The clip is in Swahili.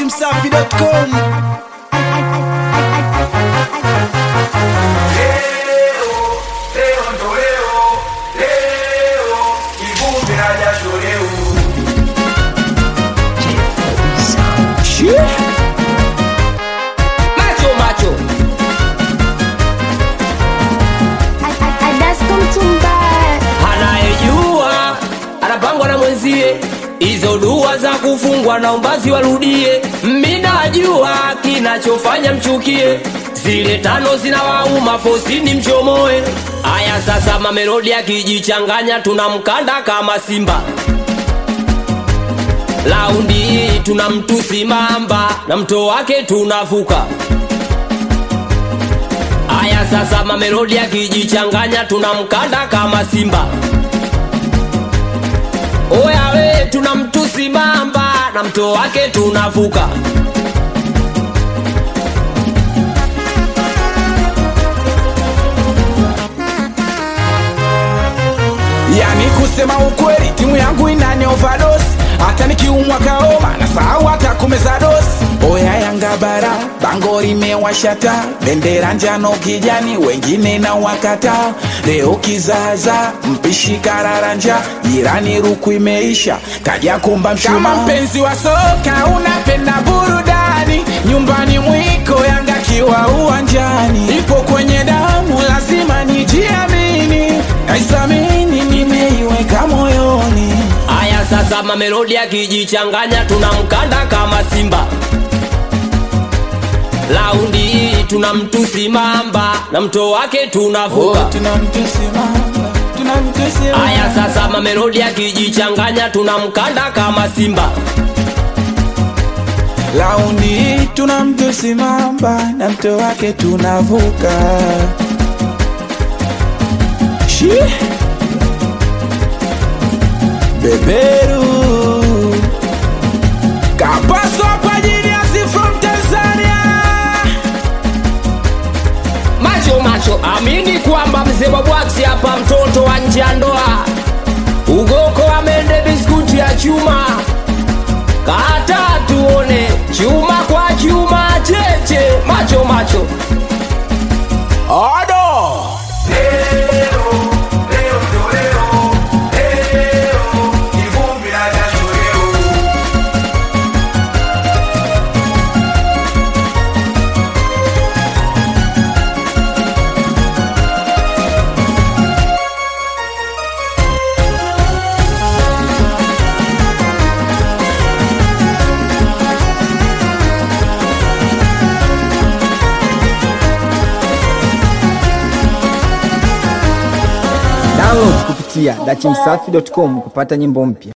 dachimsafi.com Leo, leo ndo leo, leo, kivumbi na jasho leo. macho macho anayejua anapangwa na mwenzie hizo dua za kufungwa na umbazi warudie minajua kinachofanya mchukie zile tano zinawauma fosini mchomoe aya sasa mamelodi akijichanganya tunamkanda kama simba laundi hii tuna mtusi mamba na mto wake tunavuka aya sasa mamelodi akijichanganya tunamkanda kama simba oya we tuna mtusi mamba na mto wake tunavuka yani kusema ukweli timu yangu inani overdose hata nikiumwa kaoma na sahau hata kumeza dosi oya yanga bara bango limewashata bendera njano kijani wengine na wakata leo kizaza mpishi kararanja jirani ruku imeisha kaja kumba mshuma kama mpenzi wa soka unapenda burudani nyumbani mwiko yanga kiwa uwanjani ipo kwenye damu lazima nijiamini naisamini nimeiweka moyoni aya sasa mamelodi akijichanganya tunamkanda kama simba laundi hii tuna mtusi mamba na mto wake tunavuka tunamtusimama tunamtusimama aya sasa mamelodi akijichanganya tunamkanda kama simba laundi hii tunamtusimama na mto wake tunavuka Shi. beberu kapaswa kwa jiniasi from tanzania macho macho amini kwamba mzee wa bwaksi hapa mtoto wa nje ya ndoa ugoko amende biskuti ya chuma kata tuone chuma kwa chuma cheche macho macho odo Leo, leo ndo leo, leo, kivumbi na jasho leo. download kupitia dachimsafi.com kupata nyimbo mpya